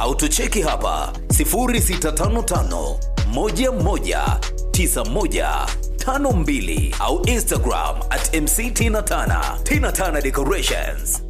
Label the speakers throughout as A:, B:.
A: au tucheki hapa 0655 11 9152 au Instagram at MC Tina Tana. Tina Tana Decorations.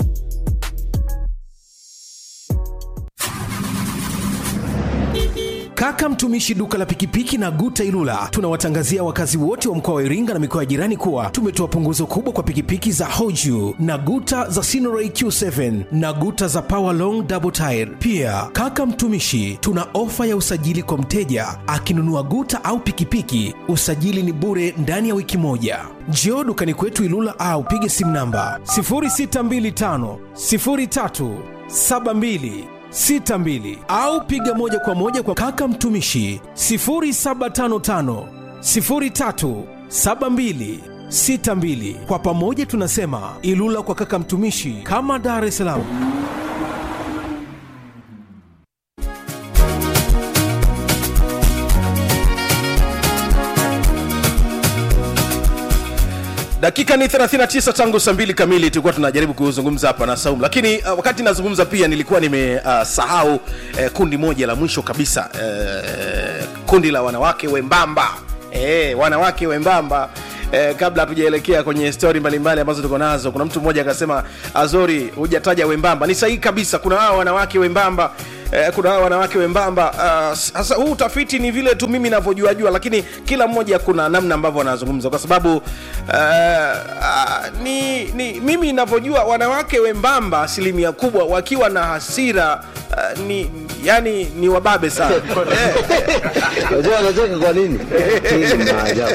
B: Kaka mtumishi duka la pikipiki na Guta Ilula, tunawatangazia wakazi wote wa mkoa wa Iringa na mikoa ya jirani kuwa tumetoa punguzo kubwa kwa pikipiki za Hoju na Guta za Sinoray Q7 na Guta za Power Long Double Tire. Pia kaka mtumishi, tuna ofa ya usajili kwa mteja akinunua Guta au pikipiki, usajili ni bure ndani ya wiki moja. Njoo dukani kwetu Ilula au pige simu namba 0625 03 72 62 au piga moja kwa moja kwa kaka mtumishi 0755 03 72 62. Kwa pamoja tunasema Ilula kwa kaka mtumishi, kama Dar es Salaam.
C: dakika ni 39 tangu saa mbili kamili tulikuwa tunajaribu kuzungumza hapa na saumu lakini uh, wakati nazungumza pia nilikuwa nimesahau uh, uh, kundi moja la mwisho kabisa uh, kundi la wanawake wembamba uh, wanawake wembamba Eh, kabla hatujaelekea kwenye stori mbalimbali ambazo tuko nazo kuna mtu mmoja akasema azori hujataja wembamba ni sahihi kabisa kuna hao wanawake wembamba eh, kuna hao wanawake wembamba Ah, sasa uh, huu utafiti ni vile tu mimi navyojua jua lakini kila mmoja kuna namna ambavyo wanazungumza kwa sababu uh, uh, ni, ni mimi navyojua wanawake wembamba asilimia kubwa wakiwa na hasira uh, ni yani ni wababe sana eh,
D: Unajua anacheka kwa nini? Hii ni maajabu.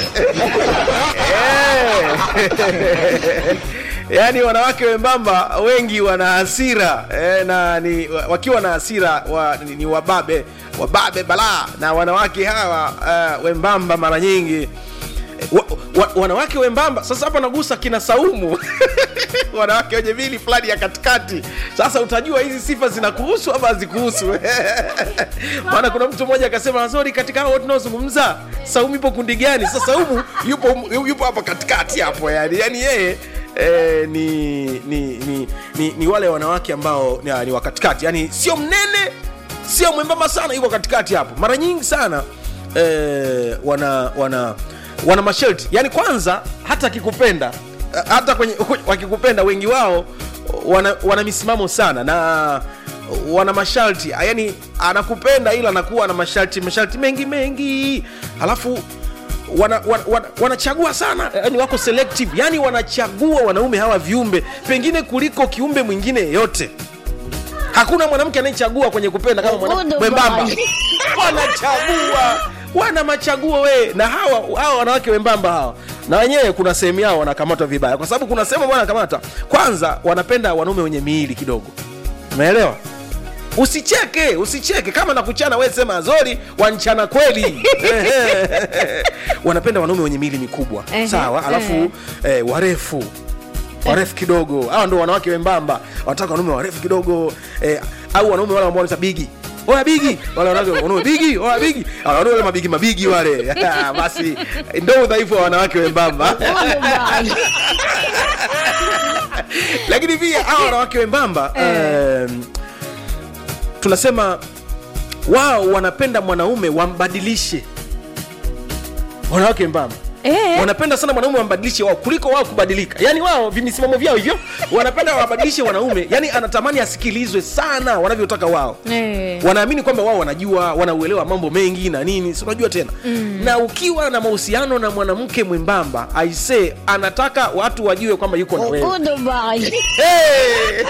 C: yaani wanawake wembamba wengi wana hasira eh, na ni, wakiwa na hasira wa, ni, ni wababe wababe balaa na wanawake hawa uh, wembamba mara nyingi wa, wa, wanawake wembamba sasa hapa nagusa kina saumu wanawake wenye mili fulani ya katikati sasa utajua hizi sifa zinakuhusu ama hazikuhusu maana kuna mtu mmoja akasema zori katika hao tunaozungumza saumu ipo kundi gani sasa saumu yupo yupo hapa katikati hapo yani yani yeye Eh, ni, ni, ni, ni, ni wale wanawake ambao ni, ni wa katikati yani sio mnene sio mwembamba sana yuko katikati hapo mara nyingi sana eh, wana wana wana masharti yani kwanza hata akikupenda eh, hata kwenye wakikupenda wengi wao wana, wana misimamo sana na wana masharti yani anakupenda ila anakuwa na masharti masharti mengi mengi halafu wanachagua wana, wana, wanachagua sana yani wako selective yani wanachagua wanaume hawa viumbe pengine kuliko kiumbe mwingine yeyote hakuna mwanamke anayechagua kwenye kupenda kama mwanamke mwembamba wanachagua wana machaguo we na hawa hawa wanawake wembamba hawa na wenyewe kuna sehemu yao wanakamatwa vibaya kwa sababu kuna sehemu ambao wanakamata kwanza wanapenda wanaume wenye miili kidogo umeelewa usicheke usicheke kama nakuchana we sema zori wanchana kweli wanapenda wanaume wenye mili mikubwa
E: Ehe,
C: sawa alafu eh, warefu warefu kidogo hawa ndo wanawake wembamba wanataka wanaume warefu kidogo eh, au wanaume wale ambao wanaita bigi oya bigi wale wanawake wanaume bigi oya bigi Ah, wanaume wale mabigi mabigi wale basi ndo udhaifu wa wanawake wembamba lakini pia hawa wanawake wembamba um, tunasema wao wanapenda mwanaume wambadilishe wanawake wembamba
E: Eh.
C: wanapenda sana mwanaume wambadilishe wao kuliko wao kubadilika yaani wao vimisimamo vyao hivyo wanapenda wabadilishe wanaume yaani anatamani asikilizwe sana wanavyotaka wao
E: Eh.
C: wanaamini kwamba wao wanajua wanauelewa mambo mengi na nini si unajua tena mm. na ukiwa na mahusiano na mwanamke mwembamba aise anataka watu wajue kwamba yuko na wewe Hey!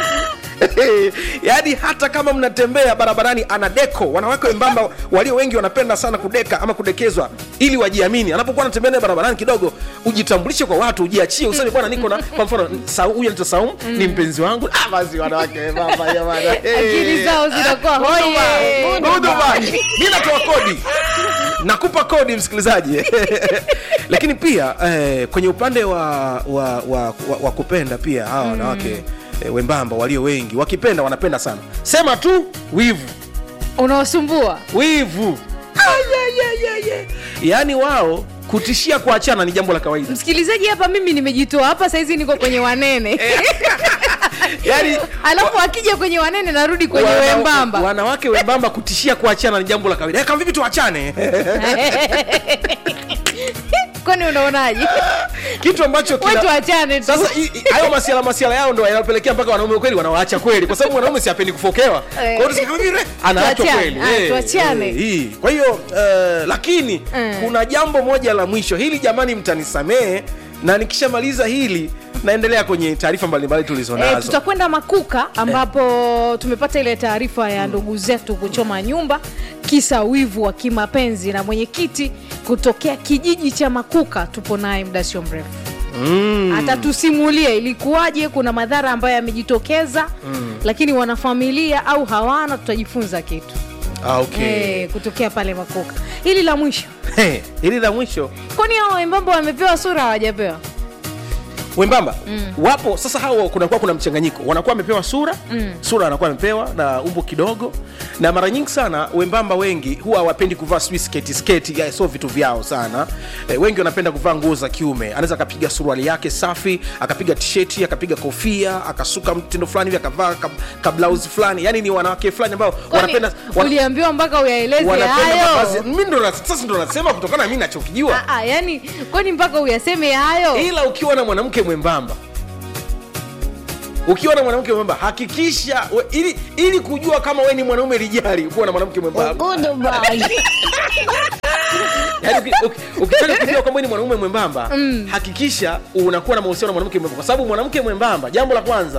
C: yaani hata kama mnatembea barabarani ana deko wanawake wembamba walio wengi wanapenda sana kudeka ama kudekezwa ili wajiamini anapokuwa anatembea naye barabarani kidogo ujitambulishe kwa watu ujiachie useme bwana niko na kwa mfano Sa- huyu anaitwa saum ni mpenzi wangu ah, basi wanawake wembamba jamani
E: Akili zao zinakuwa hoye.
C: huduma mi natoa kodi nakupa kodi msikilizaji lakini pia eh, kwenye upande wa, wa, wa, wa, wa kupenda pia hawa wanawake eh, wembamba walio wengi wakipenda wanapenda sana sema tu wivu
E: unaosumbua
C: wivu Ayayayaya. yaani wao kutishia kuachana ni jambo la kawaida
E: msikilizaji hapa mimi nimejitoa hapa saizi niko kwenye wanene
C: yani
E: alafu akija kwenye wanene narudi kwenye
C: wana-
E: wembamba
C: wanawake wembamba kutishia kuachana ni jambo la kawaida Eh, kama vipi tuachane
E: kwani unaonaje
C: kitu ambacho kina-
E: wetu achane tu
C: sasa i- i- hayo masiala masiala yao ndo yanapelekea mpaka wanaume kweli wanawaacha kweli kwa sababu mwanaume si apendi kufokewa kwa hiyo tusikie kama vile anaachwa
E: Tuachane,
C: kweli
E: ah,
C: Eh,
E: tuachane.
C: eh, hii. kwa hiyo eh, lakini
E: Mm.
C: kuna jambo moja la mwisho hili jamani mtanisamehe na nikishamaliza hili naendelea kwenye taarifa mbalimbali tulizo
E: E,
C: nazo
E: tutakwenda Makuka ambapo tumepata ile taarifa ya ndugu zetu kuchoma nyumba kisa wivu wa kimapenzi, na mwenyekiti kutokea kijiji cha Makuka tupo naye muda sio mrefu mm. atatusimulia ilikuwaje, kuna madhara ambayo yamejitokeza mm. lakini wanafamilia au hawana, tutajifunza kitu
C: ah, okay.
E: e, kutokea pale Makuka. Hili la mwisho,
C: Hey, hili la mwisho
E: kwani hao wembamba wamepewa sura hawajapewa?
C: wembamba mm. wapo sasa hao kunakuwa kuna mchanganyiko wanakuwa wamepewa sura mm. sura anakuwa amepewa na umbo kidogo na mara nyingi sana wembamba wengi huwa hawapendi kuvaa sijui sketi sketi ya, sio vitu vyao sana e, wengi wanapenda kuvaa nguo za kiume anaweza akapiga suruali yake safi akapiga tisheti akapiga kofia akasuka mtindo fulani hivi akavaa kab, kablausi fulani yani ni wanawake fulani ambao
E: Kwani
C: wanapenda wana,
E: uliambiwa mpaka uyaeleze
C: wanapenda mavazi
E: hayo?
C: mimi ndo na- sasa ndo nasema kutokana na mimi nachokijua
E: Ah, ah, yani kwani mpaka uyaseme hayo?
C: ila ukiwa na mwanamke mwembamba ukiwa na mwanamke mwembamba hakikisha we, ili, ili kujua kama we ni mwanaume lijali kuwa na mwanamke mwembamba Yaani uki- uki- ukitaka kujua kwamba we ni mwanaume mwembamba hakikisha unakuwa na mahusiano na mwanamke mwembamba kwa sababu mwanamke mwembamba jambo la kwanza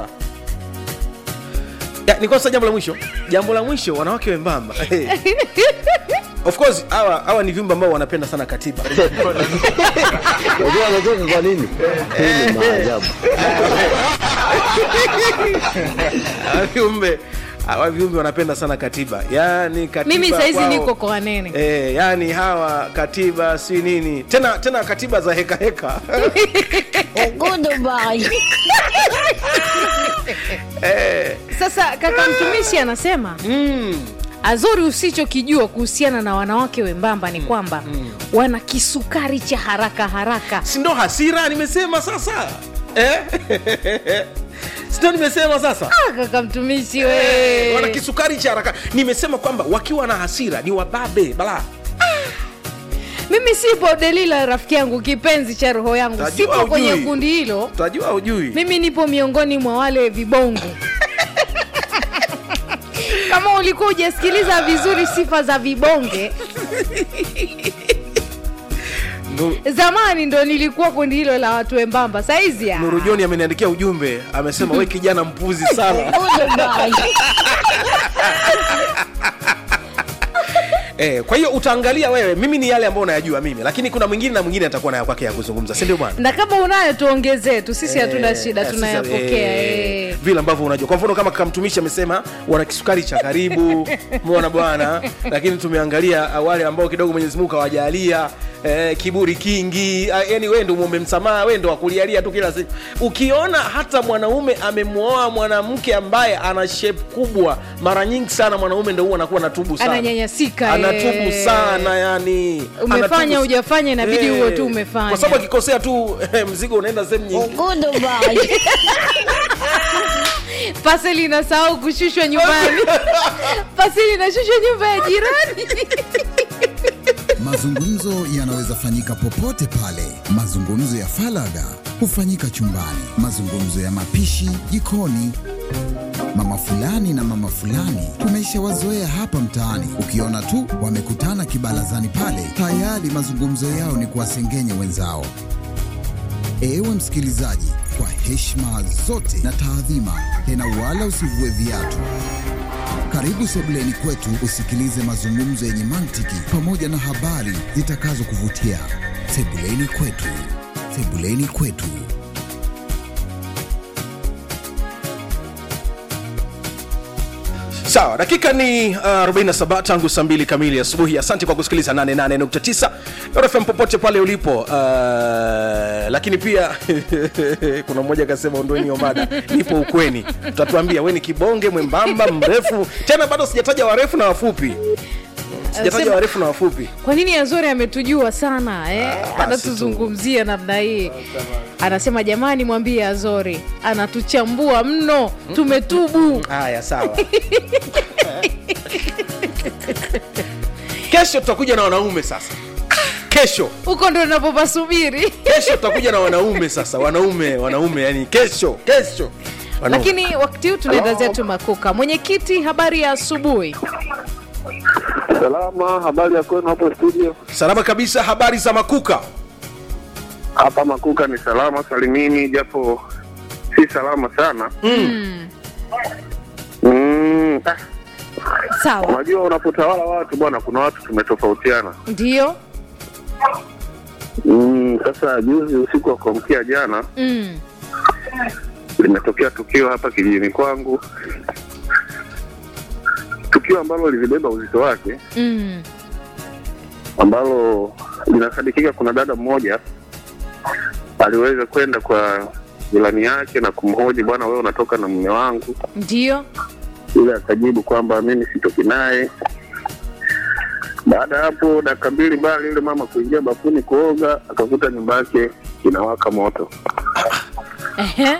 C: Ya, ni kosa jambo la mwisho jambo la mwisho wanawake wembamba of course hawa hawa ni viumbe ambao wanapenda sana katiba
D: Unajua anacheka kwa nini? Hii ni maajabu.
C: Hawa viumbe hawa viumbe wanapenda sana katiba yani katiba
E: mimi saizi
C: kwao-
E: niko kwa wanene
C: Eh, yani hawa katiba si nini tena tena katiba za heka heka
E: sasa kaka mtumishi anasema
C: mm.
E: azuri usichokijua kuhusiana na wanawake wembamba ni kwamba wana kisukari cha haraka haraka
C: si ndo hasira nimesema sasa eh? si ndo nimesema sasa
E: Ah, kaka mtumishi
C: Eh, wana
E: we
C: kisukari cha haraka nimesema kwamba wakiwa na hasira ni wababe bala
E: mimi sipo delila rafiki yangu kipenzi cha roho yangu
C: Tajua
E: sipo
C: hujui.
E: kwenye kundi hilo
C: utajua ujui
E: mimi nipo miongoni mwa wale vibongo kama ulikuwa hujasikiliza vizuri sifa za vibonge
C: Nu-
E: zamani ndo nilikuwa kundi hilo la watu wembamba saizi ya
C: nuru joni ameniandikia ujumbe amesema we kijana mpuzi sana Eh, kwa hiyo utaangalia wewe mimi ni yale ambayo unayajua mimi lakini kuna mwingine na mwingine atakuwa nayo kwake ya kuzungumza si ndio bwana
E: na kama unayo tuongezee tu sisi hatuna
C: Eh,
E: shida
C: eh, sisi-
E: tunayapokea
C: eh,
E: eh.
C: vile ambavyo unajua kwa mfano kama kamtumishi amesema wana kisukari cha karibu umeona bwana lakini tumeangalia ah, wale ambao kidogo mwenyezi mungu kawajalia eh, kiburi kingi ah, yani we ndo muombe msamaha we ndo wakulialia tu kila siku ukiona hata mwanaume amemwoa mwanamke ambaye ana shape kubwa mara nyingi sana mwanaume ndo huwa anakuwa natubu sana
E: Ananyanyasika,
C: anatubu
E: eh.
C: sana yani
E: Umefanya,
C: Anatubu-
E: hujafanya, inabidi
C: Eh,
E: uwe tu umefanya.
C: kwa sababu akikosea tu eh, mzigo unaenda sehemu nyingi
E: paseli inasahau kushushwa nyumbani paseli inashushwa nyumba ya jirani
F: Mazungumzo yanaweza fanyika popote pale. Mazungumzo ya falaga hufanyika chumbani, mazungumzo ya mapishi jikoni. Mama fulani na mama fulani tumeshawazoea hapa mtaani, ukiona tu wamekutana kibarazani pale, tayari mazungumzo yao ni kuwasengenya wenzao. Ewe msikilizaji, kwa heshima zote na taadhima, tena wala usivue viatu. Karibu sebuleni kwetu usikilize mazungumzo yenye mantiki pamoja na habari zitakazokuvutia. Sebuleni kwetu, sebuleni kwetu.
C: sawa dakika ni uh, 47 tangu saa 2 kamili asubuhi asante kwa kusikiliza 88.9 rfm popote pale ulipo uh, lakini pia kuna mmoja akasema ondoeni hiyo mada nipo ukweni utatuambia we ni kibonge mwembamba mrefu tena bado sijataja warefu na wafupi sijataja
E: Anasema-
C: warefu na wafupi
E: kwa nini azori ametujua sana eh? anatuzungumzia namna hii anasema jamani mwambie azori anatuchambua mno tumetubu
C: haya sawa kesho tutakuja na wanaume sasa kesho
E: huko ndo napopasubiri
C: kesho tutakuja na wanaume sasa wanaume wanaume yani kesho kesho Wanaume.
E: lakini wakati huu tunaenda zetu makuka mwenyekiti habari ya asubuhi
G: Salama, habari ya kwenu hapo studio?
C: salama kabisa habari za makuka
G: Hapa Makuka ni salama salimini, japo si salama sana. Mm, ah,
E: sawa
G: unajua unapotawala watu bwana, kuna watu tumetofautiana.
E: ndio
G: Mm, sasa juzi usiku wa kuamkia jana
E: mm.
G: limetokea tukio hapa kijijini kwangu, tukio ambalo lilibeba uzito wake,
E: Mm.
G: ambalo linasadikika kuna dada mmoja aliweza kwenda kwa jirani yake na kumhoji, bwana, wewe unatoka na mume wangu
E: ndio
G: yule akajibu kwamba mimi sitoki naye. Baada ya hapo dakika mbili mbali, yule mama kuingia bafuni kuoga, akakuta nyumba yake inawaka moto.
E: Ehe.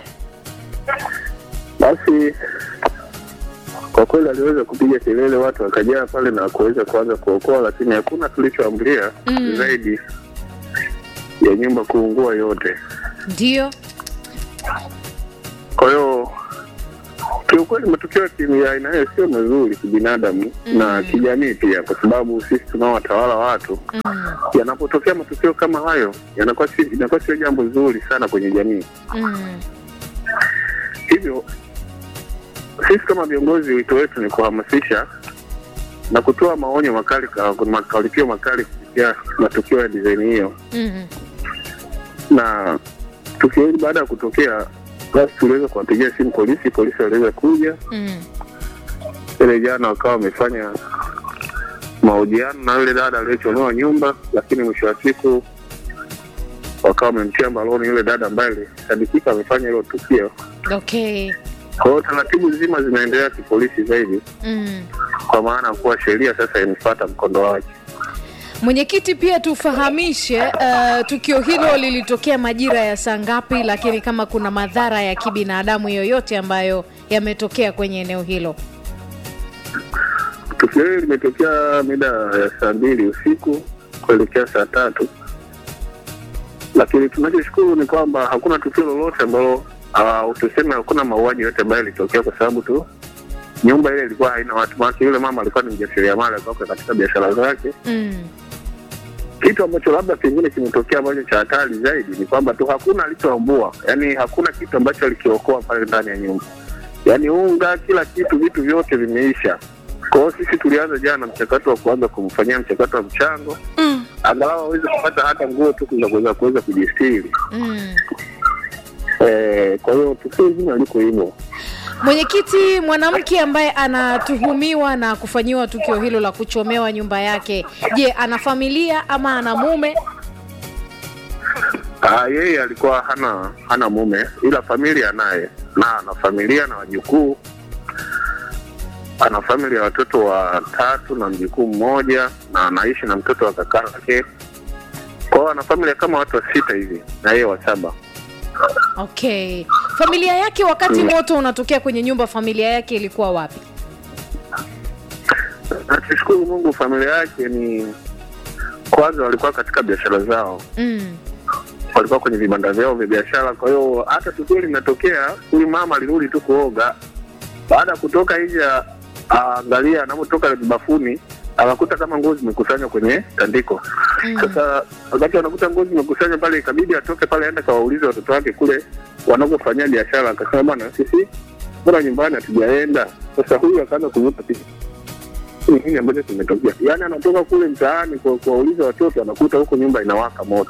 G: Basi kwa kweli aliweza kupiga kelele, watu wakajaa pale na kuweza kuanza kuokoa, lakini hakuna tulichoambulia
E: Mm.
G: zaidi ya nyumba kuungua yote.
E: ndio
G: Kwa hiyo kiukweli matukio ya kimi- ya aina hiyo sio mazuri kibinadamu na kijamii pia, kwa sababu sisi tunaowatawala watu
E: mm.
G: yanapotokea matukio kama hayo yanakuwa si, inakuwa sio jambo zuri sana kwenye jamii.
E: Mm.
G: Hivyo sisi kama viongozi, wito wetu ni kuhamasisha na kutoa maonyo makali, ka- makaripio makali kupitia matukio ya dizaini hiyo,
E: Mm.
G: na tukio hili baada ya kutokea, basi tuliweza kuwapigia simu polisi, polisi waliweza kuja
E: Mm.
G: ile jana wakawa wamefanya mahojiano na yule dada aliyechomewa nyumba, lakini mwisho wa siku wakawa wamemtia mbaloni yule dada ambaye alisadikika amefanya hilo tukio.
E: okay
G: Kwa hiyo taratibu nzima zinaendelea kipolisi zaidi,
E: mm.
G: kwa maana kuwa sheria sasa imefuata mkondo wake.
E: mwenyekiti pia tufahamishe uh, tukio hilo lilitokea majira ya saa ngapi lakini kama kuna madhara ya kibinadamu yoyote ambayo yametokea kwenye eneo hilo
G: Tukio hili limetokea mida ya saa mbili usiku kuelekea saa tatu, lakini tunachoshukuru ni kwamba hakuna tukio lolote ambalo uh, tuseme hakuna mauaji yote ambayo yalitokea, kwa sababu tu nyumba ile ilikuwa haina watu. Maana yule mama alikuwa ni mjasiriamali, alikuwa katika biashara zake.
E: mm.
G: Kitu ambacho labda pengine kimetokea ambacho cha hatari zaidi ni kwamba tu hakuna alichoambua, yaani hakuna kitu ambacho alikiokoa pale ndani ya nyumba, yaani unga, kila kitu, vitu vyote vimeisha. Kwa hiyo sisi tulianza jana mchakato wa kuanza kumfanyia mchakato wa mchango
E: Mm.
G: angalau aweze kupata hata nguo tu za kuweza kuweza kujistiri.
E: Mm.
G: Eh, kwa hiyo tukio zima liko hivyo.
E: mwenyekiti mwanamke ambaye anatuhumiwa na kufanyiwa tukio hilo la kuchomewa nyumba yake je ana familia ama ana mume
G: Ah, yeye alikuwa hana hana mume ila familia naye na ana familia na wajukuu ana familia ya watoto watatu na mjukuu mmoja na anaishi na mtoto wa kaka yake kwa hiyo ana familia kama watu wa sita hivi na yeye wa saba
E: okay familia yake wakati moto unatokea kwenye nyumba familia yake ilikuwa wapi
G: Nakushukuru Mungu, familia yake ni kwanza, walikuwa katika biashara zao,
E: mm.
G: walikuwa kwenye vibanda vyao vya biashara. Kwa hiyo hata tukio linatokea, huyu mama alirudi tu kuoga, baada ya kutoka nje, aangalia anapotoka bafuni akakuta kama nguo zimekusanywa kwenye tandiko. Sasa wakati anakuta nguo zimekusanywa pale, ikabidi atoke pale aende kawaulize watoto wake kule wanakofanyia biashara. Akasema bwana, sisi mbona nyumbani hatujaenda? Sasa huyu akaanza kuvuta picha ni nini ambacho kimetokea. Yaani anatoka kule mtaani kwa kuwauliza watoto, anakuta huko nyumba inawaka moto.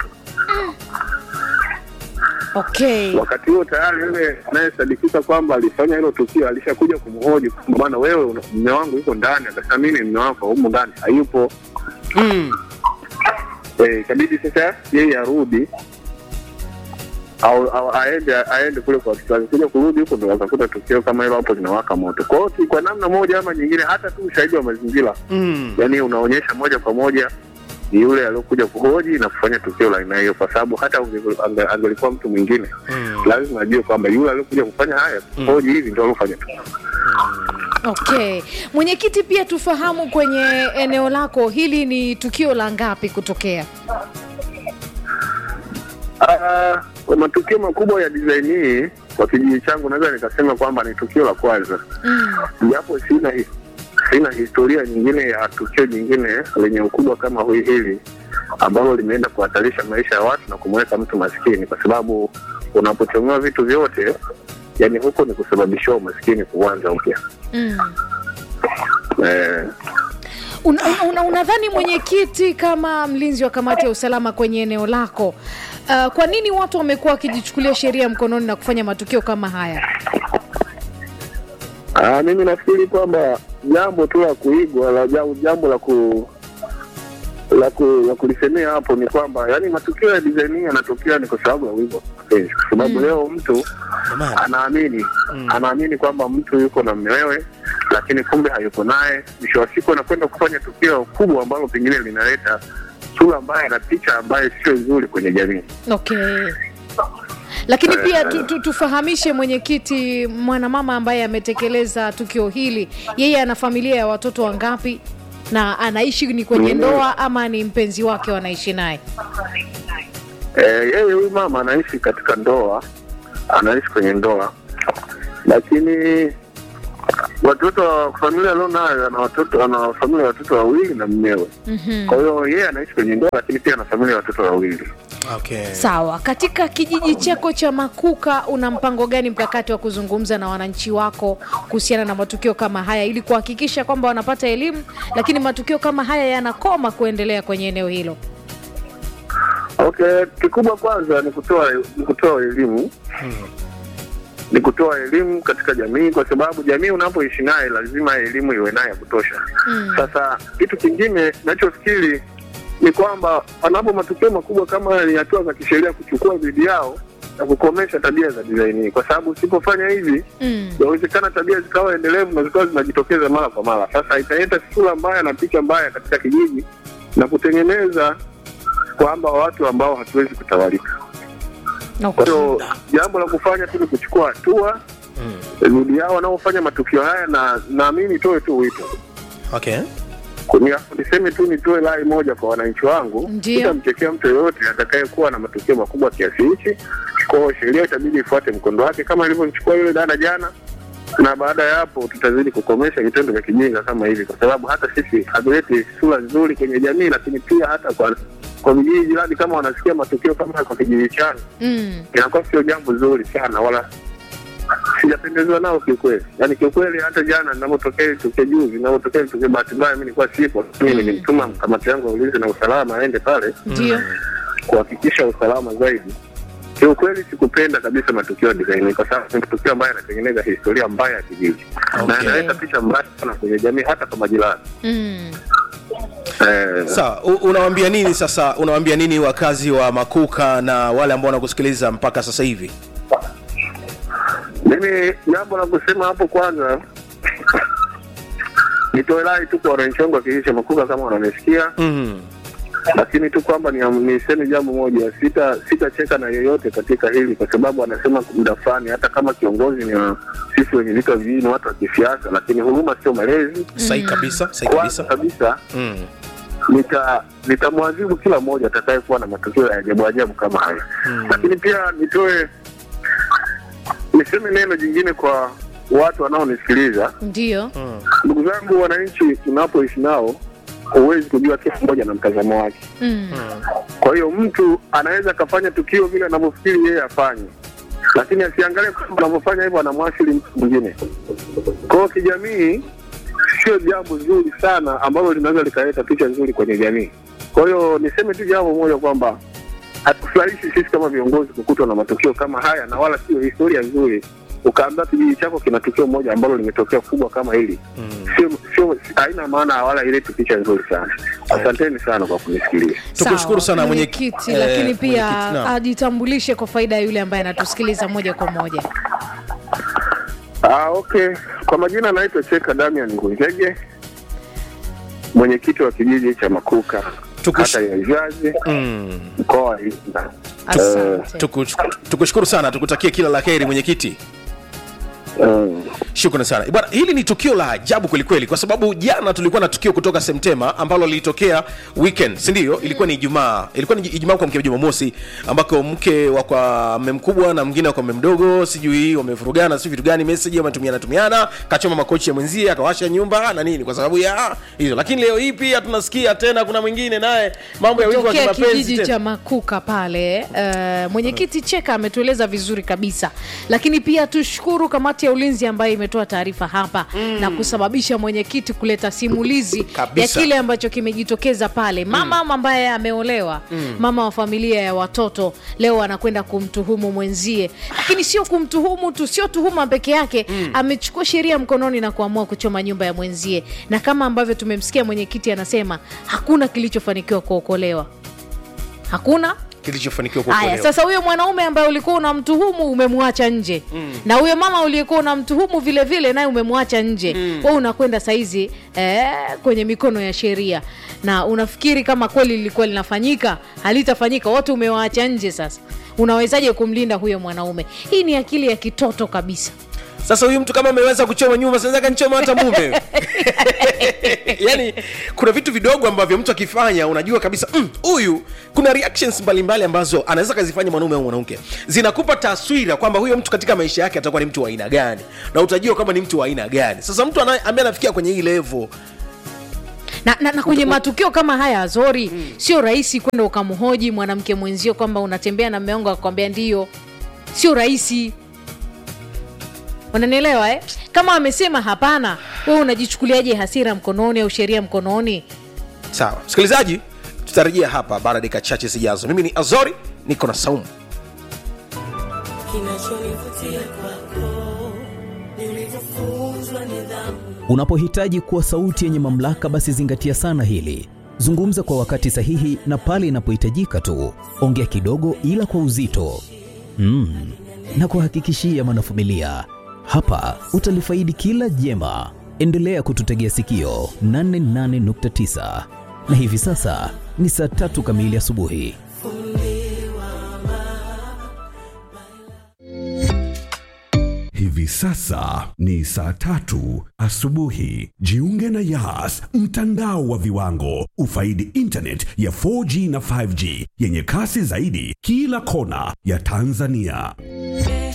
E: okay
G: Wakati huo tayari yule anayesadikika kwamba alifanya hilo tukio alishakuja kumhoji kwamba bwana, wewe una- mume wangu yuko ndani. Akasema mimi ni mume wako, humu ndani hayupo.
C: mm.
G: Eh, ikabidi sasa yeye arudi au, au aende aende kule kwa watoto wake, kuja kurudi huko ndo wakakuta tukio kama hilo hapo linawaka moto. Kwa hiyo ki- kwa namna moja ama nyingine, hata tu ushahidi wa mazingira
C: Mm.
G: yani unaonyesha moja kwa moja ni yule aliyokuja kuhoji na kufanya tukio la aina hiyo, kwa sababu hata unge- ange- angelikuwa mtu mwingine
C: Mm.
G: lazima ajue kwamba yule aliyokuja kufanya haya kuhoji hivi ndio aliofanya tukio.
E: Okay, mwenyekiti, pia tufahamu kwenye eneo lako hili ni tukio la ngapi kutokea?
G: Ah, kwa matukio makubwa ya design hii kwa kijiji changu naweza nikasema kwamba ni tukio la kwanza,
E: Mm.
G: japo sina hi- sina historia nyingine ya tukio jingine lenye ukubwa kama hui- hili ambalo limeenda kuhatarisha maisha ya watu na kumweka mtu maskini, kwa sababu unapochomewa vitu vyote, yani huko ni kusababishiwa umaskini kuanza upya.
E: Mm.
G: Eh,
E: Unadhani una, una unadhani mwenyekiti, kama mlinzi wa kamati ya usalama kwenye eneo lako, uh, kwa nini watu wamekuwa wakijichukulia sheria mkononi na kufanya matukio kama haya?
G: Ah, mimi nafikiri kwamba jambo tu la kuigwa la jambo, jambo la ku la, ku, la kulisemea hapo ni kwamba yani matukio ya design hii yanatokea ni kwa sababu ya wigo wa mapenzi, kwa sababu leo mtu
C: Jamani.
G: anaamini anaamini kwamba mtu yuko na mmewewe, lakini kumbe hayuko naye. Mwisho wa siku anakwenda kufanya tukio kubwa ambalo pengine linaleta sura mbaya na picha ambayo sio nzuri kwenye jamii.
E: Okay. Lakini pia tu, tu, tufahamishe mwenyekiti, mwanamama ambaye ametekeleza tukio hili, yeye ana familia ya watoto wangapi na anaishi ni kwenye ndoa ama ni mpenzi wake wanaishi naye?
G: Eh, yeye huyu mama anaishi katika ndoa, anaishi kwenye ndoa, lakini watoto wa familia alionayo ana watoto ana familia ya watoto wawili na mmewe.
E: Mhm.
G: Kwa hiyo yeye anaishi kwenye ndoa, lakini pia ana familia ya watoto wawili.
C: Okay.
E: Sawa. Katika kijiji chako cha Makuka, una mpango gani mkakati wa kuzungumza na wananchi wako kuhusiana na matukio kama haya ili kuhakikisha kwamba wanapata elimu, lakini matukio kama haya yanakoma kuendelea kwenye eneo hilo?
G: Okay, kikubwa kwanza ni kutoa ni kutoa elimu ni kutoa elimu katika jamii, kwa sababu jamii unapoishi naye lazima elimu iwe naye ya kutosha.
E: Mm.
G: Sasa kitu kingine nachofikiri ni kwamba panapo matukio makubwa kama haya, ni hatua za kisheria kuchukua dhidi yao na kukomesha tabia za design hii, kwa sababu usipofanya hivi
E: Mm.
G: yawezekana tabia zikawa endelevu na zikawa zinajitokeza mara kwa mara. Sasa italeta sura mbaya na picha mbaya katika kijiji na kutengeneza kwamba watu ambao hatuwezi kutawalika. Kwa
E: Okay.
G: hiyo jambo la kufanya tu ni kuchukua hatua dhidi yao wanaofanya matukio haya, na naamini nitoe tu wito
C: Okay.
G: Kuni- niseme tu nitoe rai moja kwa wananchi wangu,
E: Ndiyo.
G: sitamchekea mtu yoyote atakayekuwa na matukio makubwa kiasi hichi. Kwa hiyo sheria itabidi ifuate mkondo wake kama ilivyomchukua yule dada jana, na baada ya hapo tutazidi kukomesha vitendo vya kijinga kama hivi, kwa sababu hata sisi havileti sura nzuri kwenye jamii, lakini pia hata kwa kwa vijiji jirani, kama wanasikia matukio kama haya kwa kijiji changu,
E: Mm.
G: inakuwa sio jambo zuri sana, wala sijapendezwa nao kiukweli. Yani kiukweli, hata jana ninavyotokea tukio juzi, ninavyotokea tukio, bahati mbaya mimi nilikuwa sipo, lakini nilimtuma kamati yangu ya ulinzi na usalama aende pale
E: Ndio.
G: kuhakikisha usalama zaidi. Kiukweli sikupenda kabisa matukio ya design hii, kwa sababu ni matukio ambayo yanatengeneza historia mbaya ya kijiji na
C: Okay.
G: yanaleta picha mbaya sana kwenye jamii, hata kwa majirani
E: Mm.
G: eh,
C: Sawa, u- unawaambia nini sasa? Unawaambia nini wakazi wa Makuka na wale ambao wanakusikiliza mpaka sasa hivi?
G: Mimi jambo la kusema hapo kwanza, nitoe rai tu kwa wananchi wangu wa kijiji cha Makuka kama wananisikia,
C: Mhm.
G: lakini tu kwamba ni- niseme jambo moja, sita sitacheka na yeyote katika hili, kwa sababu anasema muda fulani, hata kama kiongozi ni wa- sisi wenye vitu vya vijiji ni watu wa kisiasa, lakini huruma sio malezi.
C: Sahihi kabisa, sahihi
G: Kwanza
C: kabisa.
G: kabisa
C: Mm.
G: nita nitamwadhibu kila mmoja atakayekuwa na matukio ya ajabu ajabu kama haya lakini pia nitoe niseme neno jingine kwa watu wanaonisikiliza
E: Ndio.
G: ndugu zangu wananchi tunapoishi nao huwezi kujua kila mmoja na mtazamo wake
E: Mm.
G: kwa hiyo mtu anaweza akafanya tukio vile anavyofikiri yeye afanye lakini asiangalie kwamba anavyofanya hivyo anamwasili mtu mwingine kwa hiyo kijamii sio jambo zuri sana ambalo linaweza likaleta picha nzuri kwenye jamii kwa hiyo niseme tu jambo moja kwamba hatufurahishi sisi kama viongozi kukutwa na matukio kama haya na wala sio historia nzuri ukaambia kijiji chako kina tukio moja ambalo limetokea kubwa kama hili sio sio haina maana wala ileti picha nzuri sana asanteni sana kwa kunisikiliza
C: Tukushukuru
E: Sawa,
C: sana mwenyekiti.
E: mwenyekiti
C: Eh,
E: lakini pia
C: mwenyekiti, naam.
E: ajitambulishe kwa faida ya yule ambaye anatusikiliza moja kwa moja
G: Ah, okay. Kwa majina naitwa Cheka Damian Ngunjege, mwenyekiti wa kijiji cha Makuka,
C: Tukush-
G: kata ya Izazi,
C: Mm.
G: mkoa wa Iringa.
E: asante
C: Tukush- tukushukuru sana tukutakie kila la heri mwenyekiti
G: Mm.
C: shukrani sana bwana hili ni tukio la ajabu kwelikweli kwa sababu jana tulikuwa na tukio kutoka septema ambalo lilitokea weekend sindio ilikuwa ni ijumaa ilikuwa ni ijumaa kwa mke jumamosi ambako mke wa kwa mme mkubwa na mwingine wa kwa mme mdogo sijui wamevurugana si vitu gani meseji wametumiana tumiana kachoma makochi ya mwenzie akawasha nyumba na nini kwa sababu ya hizo lakini leo hii pia tunasikia tena kuna mwingine naye mambo ya wivu wa
E: tokea
C: kimapenzi
E: kijiji
C: tena.
E: cha makuka pale uh, mwenyekiti cheka ametueleza vizuri kabisa lakini pia tushukuru kamati ya ulinzi ambayo imetoa taarifa hapa mm. na kusababisha mwenyekiti kuleta simulizi
C: Kabisa.
E: ya kile ambacho kimejitokeza pale mama mm. ambaye ameolewa mm. mama wa familia ya watoto leo anakwenda kumtuhumu mwenzie lakini sio kumtuhumu tu sio tuhuma peke yake mm. amechukua sheria mkononi na kuamua kuchoma nyumba ya mwenzie na kama ambavyo tumemsikia mwenyekiti anasema hakuna kilichofanikiwa kuokolewa hakuna
C: kilichofanikiwa
E: haya
C: kuokolewa
E: sasa huyo mwanaume ambaye ulikuwa unamtuhumu umemwacha nje mm. na huyo mama uliyekuwa unamtuhumu vile vile naye umemwacha nje mm. we unakwenda saizi eh, kwenye mikono ya sheria na unafikiri kama kweli lilikuwa linafanyika halitafanyika wote umewaacha nje sasa unawezaje kumlinda huyo mwanaume hii ni akili ya kitoto kabisa
C: sasa huyu mtu kama ameweza kuchoma nyumba sinaweza kanichoma hata mume yani kuna vitu vidogo ambavyo mtu akifanya unajua kabisa "Mm, huyu mm, kuna reactions mbalimbali ambazo anaweza kazifanya mwanaume au mwanamke zinakupa taswira kwamba huyo mtu katika maisha yake atakuwa ni mtu wa aina gani na utajua kama ni mtu wa aina gani sasa mtu anaye- ambaye anafikia kwenye hii level
E: na, na, na kwenye matukio kama haya azori mm. sio rahisi kwenda ukamhoji mwanamke mwenzio kwamba unatembea na mmeongo akwambia ndio sio rahisi unanielewa eh? kama amesema hapana wewe unajichukuliaje hasira mkononi au sheria mkononi
C: sawa msikilizaji tutarejea hapa baada ya dakika chache zijazo mimi ni azori niko na saumu
H: kinachonivutia kwako ni ulivyofunzwa nidhamu
I: Unapohitaji kuwa sauti yenye mamlaka, basi zingatia sana hili. Zungumza kwa wakati sahihi na pale inapohitajika tu. Ongea kidogo, ila kwa uzito mm. na kuhakikishia mwanafamilia, hapa utalifaidi kila jema. Endelea kututegea sikio 88.9 na hivi sasa ni saa tatu kamili asubuhi.
J: Hivi sasa ni saa tatu asubuhi. Jiunge na Yas, mtandao wa viwango. Ufaidi internet ya 4G na 5G yenye kasi zaidi kila kona ya Tanzania.